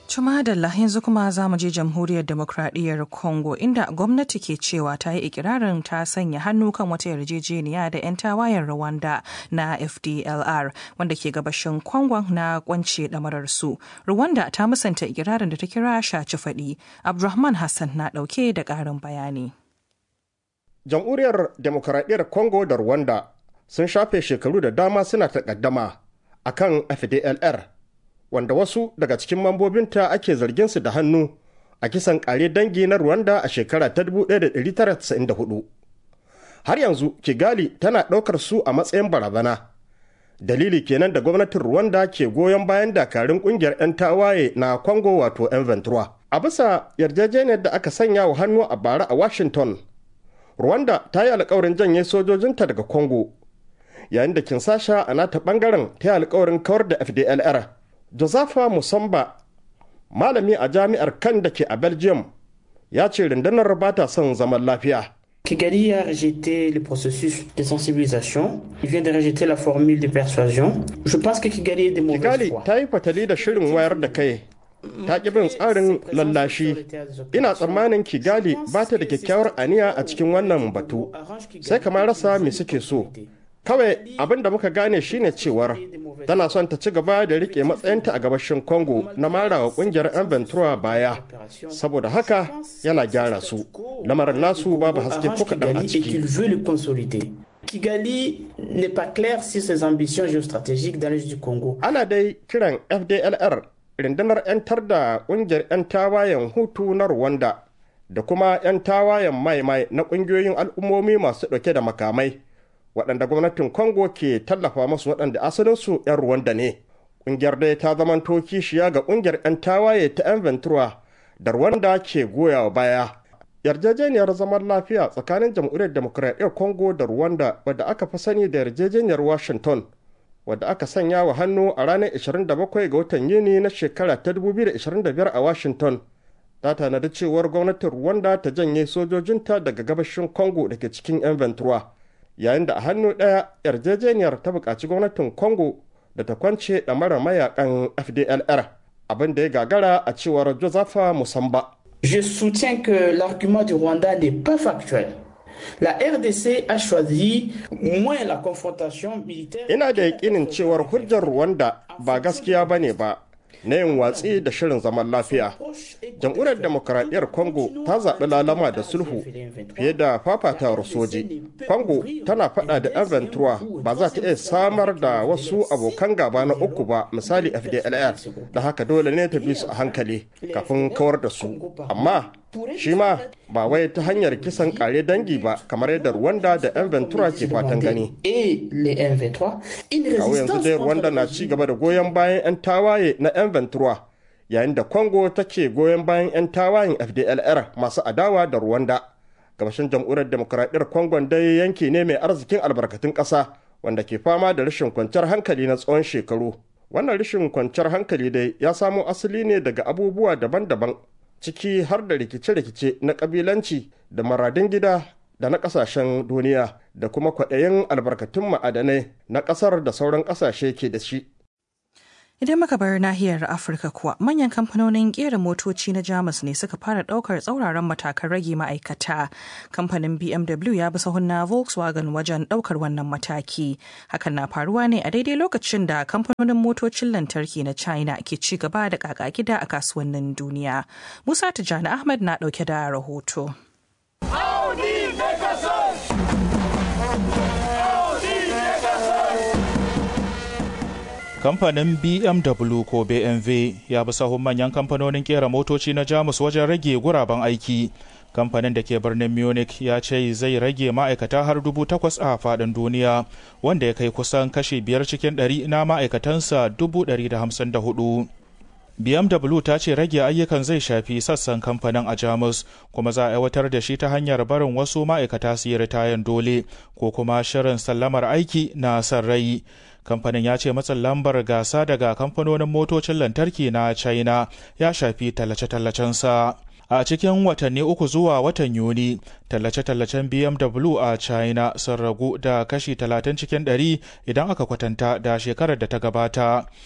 Cuma da yanzu kuma za mu je jamhuriyar demokradiyyar Congo inda gwamnati ke cewa ta yi ikirarin ta sanya hannu kan wata yarjejeniya da 'yan tawayen Rwanda na FDLR wanda ke gabashin Congo na kwance ɗamarar su. Rwanda ta musanta ikirarin da ta kira shaci faɗi. Abdulrahman Hassan na ɗauke da ƙarin bayani. Jamhuriyar demokradiyyar Congo da Rwanda sun shafe shekaru da dama suna takaddama akan FDLR wanda wasu daga cikin mambobinta ake zargin su da hannu a kisan kare dangi na Rwanda a shekara ta 1994. Har yanzu Kigali tana ɗaukar su a matsayin barazana. Dalili kenan da gwamnatin Rwanda ke goyon bayan dakarun ƙungiyar 'yan tawaye na Congo wato 'yan Ventura. A bisa yarjejeniyar da aka sanya wa hannu a bara a Washington, Rwanda ta yi alkawarin janye sojojinta daga Congo, yayin da Kinsasha a nata ɓangaren ta yi alkawarin kawar da FDLR. Josefa Musamba, malami a jami'ar kan da ke a Belgium, ya ce rundunar ba ta son zaman lafiya. Kigali a rejeté le processus de sensibilisation. Il vient de rejeter la formule de persuasion. Je pense que Kigali est de mauvaise Kigali foi. ta yi fatali da shirin wayar da kai. Ta ƙi bin tsarin lallashi. Ina tsammanin Kigali ba ta da kyakkyawar aniya a cikin wannan batu. Sai kamar rasa me suke so. Kawai abin da muka gane shine cewar tana son ta ci gaba da rike matsayinta a gabashin Congo na marawa kungiyar 'yan Ventura baya. Saboda haka yana gyara su. Lamarin nasu babu haske ko kaɗan a Kigali et qu'il ciki. veut le consolider. Kigali n'est pas clair sur ses ambitions géostratégiques dans l'est du Congo. Ana dai kiran FDLR rundunar 'yantar da kungiyar 'yan tawayen Hutu na Rwanda da kuma 'yan tawayen mai-mai na kungiyoyin al'ummomi masu ɗauke da makamai. waɗanda gwamnatin Congo ke tallafa masu waɗanda asalinsu 'yan Rwanda ne. Ƙungiyar dai ta zamanto kishiya ga ƙungiyar 'yan tawaye ta 'yan Ventura da Rwanda ke goyawa baya. Yarjejeniyar zaman lafiya tsakanin jamhuriyar demokuraɗiyyar Congo da Rwanda wadda aka fi sani da yarjejeniyar Washington wadda aka sanya wa hannu a ranar 27 ga watan Yuni na shekara ta 2025 a Washington. Ta tanadi cewar gwamnatin Rwanda ta janye sojojinta daga gabashin Congo da ke cikin 'yan Ventura. yayin da a hannu ɗaya yarjejeniyar ta buƙaci gwamnatin congo da ta kwance ɗamara mayakan fdlr abin da ya gagara a cewar josepha musamba Je soutiens que l'argument du Rwanda n'est pas factuel. La RDC a choisi moins la confrontation militaire. ina da yaƙinin cewar hujjar rwanda ba gaskiya ba ne ba na yin watsi da shirin zaman lafiya jamhuriyar demokuraɗiyyar congo ta zaɓi lalama da sulhu fiye da fafatawar soji congo tana faɗa da 'yan ventura ba za ta iya samar da wasu abokan gaba na uku ba misali fdlr da haka dole ne ta bi su a hankali kafin kawar da su amma shi ma ba wai ta hanyar kisan kare dangi ba kamar yadda rwanda da 'yan ventura ke fatan gani Et les M23. Une kawo yanzu résistance dai contre rwanda na le ci gaba da goyon bayan 'yan tawaye na 'yan ventura yayin da congo take goyon bayan 'yan tawayen fdlr masu adawa da rwanda gabashin jamhuriyar demokuraɗiyyar congo dai yanki ne mai arzikin albarkatun ƙasa wanda ke fama da rashin kwanciyar hankali na tsawon shekaru wannan rashin kwanciyar hankali dai ya samo asali ne daga abubuwa daban-daban ciki har da rikice-rikice na ƙabilanci da maradin gida da na ƙasashen duniya da kuma kwaɗayin albarkatun ma'adanai na ƙasar da sauran ƙasashe ke da shi. Idan muka bar nahiyar Afirka kuwa manyan kamfanonin kera motoci na Jamus ne suka fara daukar tsauraran matakan rage ma'aikata. Kamfanin BMW ya bi sahun na Volkswagen wajen daukar wannan mataki. Hakan na faruwa ne a daidai lokacin da kamfanonin motocin lantarki na China ke ci gaba da kaka gida a kasuwannin duniya. Musa Tijjani Ahmad na dauke da rahoto. Kamfanin BMW ko BMW ya bi sahun manyan kamfanonin kera motoci na Jamus wajen rage guraben aiki. Kamfanin da ke birnin Munich ya ce zai rage ma'aikata har dubu takwas a faɗin duniya, wanda ya kai kusan kashi biyar cikin ɗari na ma'aikatansa dubu ɗari da hamsin da hudu. BMW ta ce rage ayyukan zai shafi sassan kamfanin a Jamus kuma za a aiwatar da shi ta hanyar barin wasu ma'aikata su yi ritayen dole ko kuma shirin sallamar aiki na san rai. Kamfanin ya ce matsin lambar gasa daga kamfanonin motocin lantarki na China ya shafi tallace-tallacensa. A cikin watanni uku zuwa watan Yuni, tallace-tallacen BMW a China sun ragu da kashi 30 cikin 100 idan aka kwatanta da shekarar da ta gabata.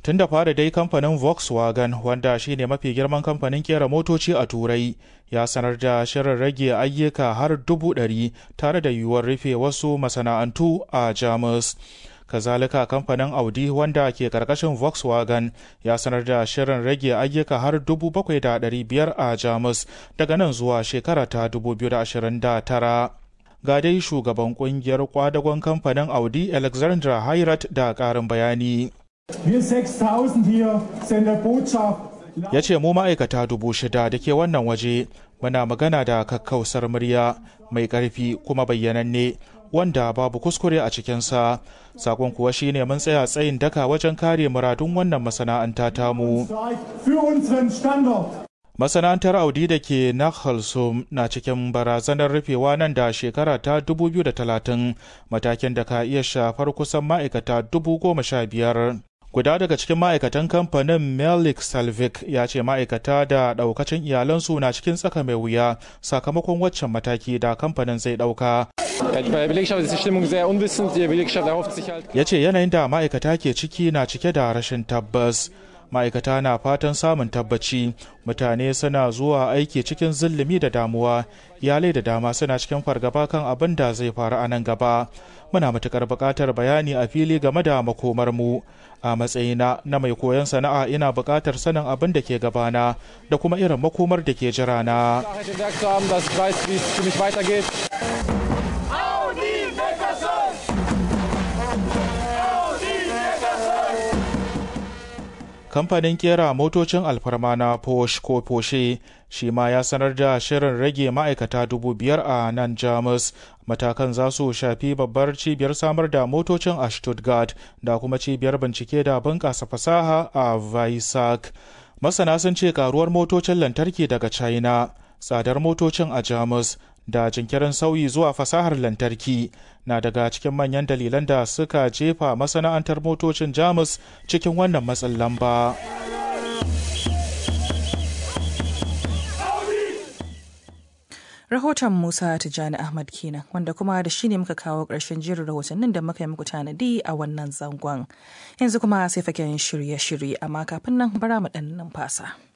tun da fara dai kamfanin volkswagen wanda shine mafi girman kamfanin kera motoci a turai ya sanar da shirin rage ayyuka har dubu ɗari tare da yiwuwar rufe wasu masana'antu a jamus kazalika kamfanin audi wanda ke karkashin volkswagen ya sanar da shirin rage ayyuka har dubu bakwai da ɗari biyar a jamus daga nan zuwa shekara ta 2029 ga dai shugaban kungiyar kwadagon kamfanin audi alexandra hayrat da ƙarin bayani Wir 6000 hier senden Botschaft. ya ce mu ma'aikata dubu shida da ke wannan waje muna magana da kakkausar murya mai ƙarfi kuma bayyananne wanda babu kuskure a cikinsa sakon kuwa shine mun tsaya tsayin daka wajen kare muradun wannan masana'anta tamu Für unseren Standort. masana'antar audi da ke Nachalsum na cikin barazanar rufewa nan da shekara ta 2030 matakin da ka iya shafar kusan ma'aikata dubu goma sha biyar guda daga cikin ma'aikatan kamfanin melik salvik ya ce ma'aikata da daukacin iyalansu na cikin tsaka mai wuya sakamakon waccan mataki da kamfanin zai dauka Ja, die Belegschaft ist die Stimmung sehr unwissend. Die Belegschaft erhofft sich halt. ya ce yanayin da ma'aikata ke ciki na cike da rashin tabbas ma'aikata na fatan samun tabbaci mutane suna zuwa aiki cikin zillimi da damuwa iyalai da dama suna cikin fargaba kan abin da zai faru a nan gaba muna matukar buƙatar bayani a fili game da makomar mu a matsayina na mai koyon sana'a ina buƙatar sanin abin da ke gabana da kuma irin makomar da ke jira na Klarheit im Werk zu haben, dass ich weiß, wie es für mich weitergeht. kamfanin kera motocin alfarma na Porsche ko Porsche shi ma ya sanar da shirin rage ma'aikata dubu biyar a nan Jamus. Matakan za su shafi babbar cibiyar samar da motocin a Stuttgart da kuma cibiyar bincike da bunƙasa fasaha a Weissach. Masana sun ce karuwar motocin lantarki daga China, tsadar motocin a Jamus da jinkirin sauyi zuwa fasahar lantarki na daga cikin manyan dalilan da suka jefa masana'antar motocin jamus cikin wannan matsin lamba. Rahoton Musa Tijjani Ahmad kenan wanda kuma da shi ne muka kawo ƙarshen jerin rahotannin da muka yi muku tanadi a wannan zangon. Yanzu kuma sai faken shirye-shirye amma kafin nan bara mu ɗan numfasa.